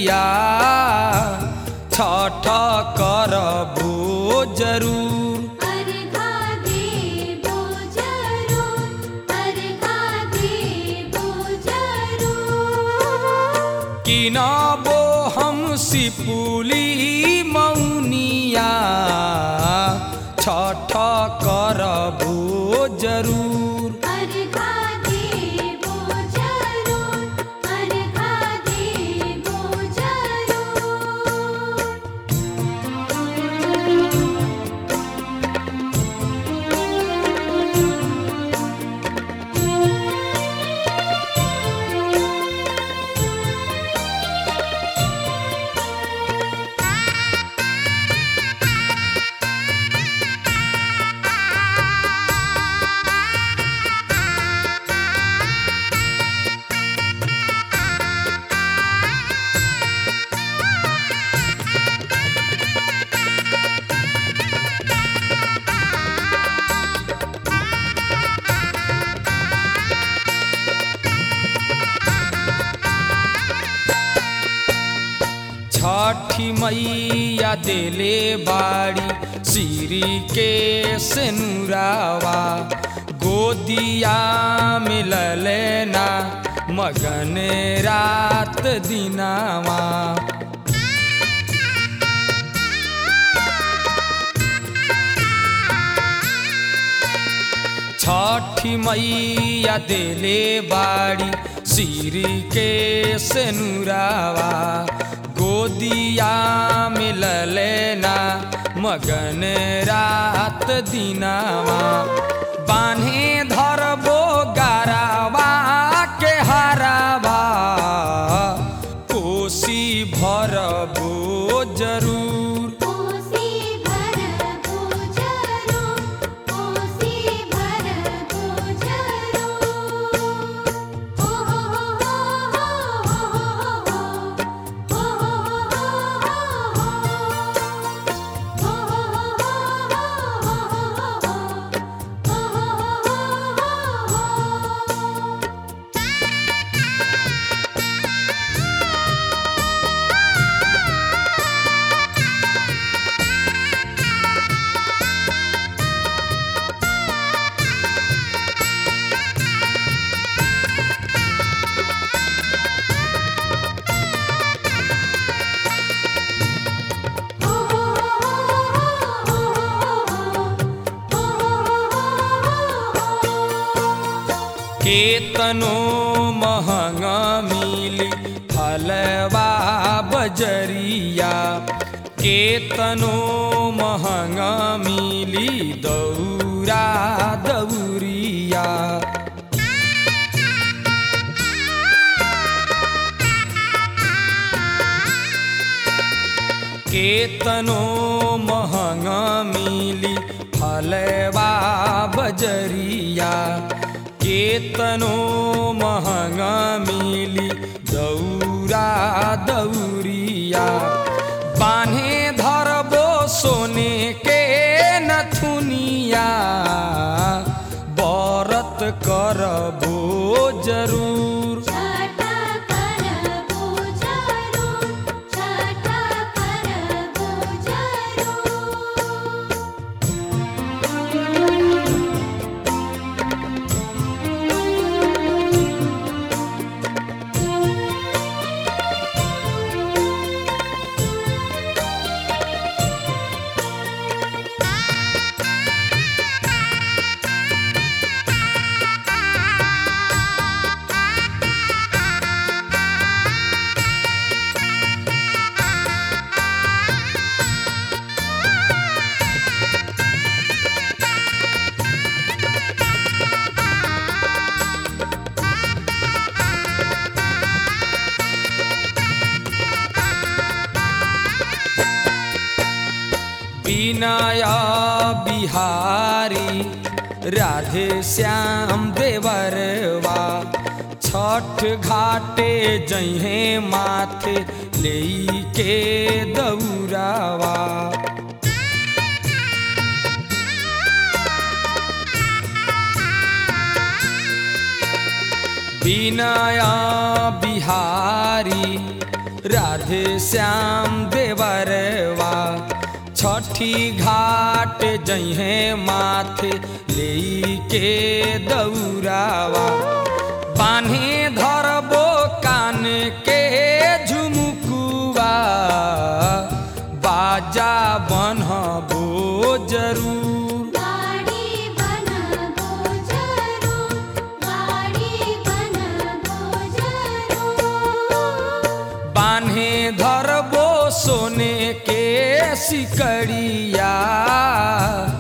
मैया छठ करबो जरूर अर्घा देबो जरूर अर्घा देबो जरूर किनबो हम सिपुली मौनिया छठ करबो जरूर अर्घा देबो जरूर अर्घा देबो जरूर छठी मैया देले बाड़ी सिरी के सेनुरावा गोदिया मिलले ना मगन रात दिनावा छठी मैया देले बाड़ी सिरी के सेनुरावा गोदिया मिलले ना मगन रात दिनावा बान्हे धरबो गारावा के हारावा कोसी भरबो जरूर कोसी भरबो जरूर कोसी भरबो जरूर ओ हो हो हो हो हो केतनो महंगा मिली फलवा बजरिया केतनो महंगा मिली दौरा दौरिया केतनो महंगा मिली फलवा बजरिया केतनो महंगा मिली दौरा दौरिया बान्हे धरबो सोने के नथुनिया बरत करबो जरूर छाटा करबो जरूर छाटा करबो जरूर विनया बिहारी राधे श्याम देवरवा छठ घाटे जहे माथे लेके दौरावा विनया बिहारी राधे श्याम देवरवा छठी घाट जहे माथे ले के दौरावा बान्हे धरबो कान के झुमुकुआ बाजा बनबो जरूर गाड़ी बनबो जरूर गाड़ी बनबो जरूर बान्हे धरबो सोने के सिकड़िया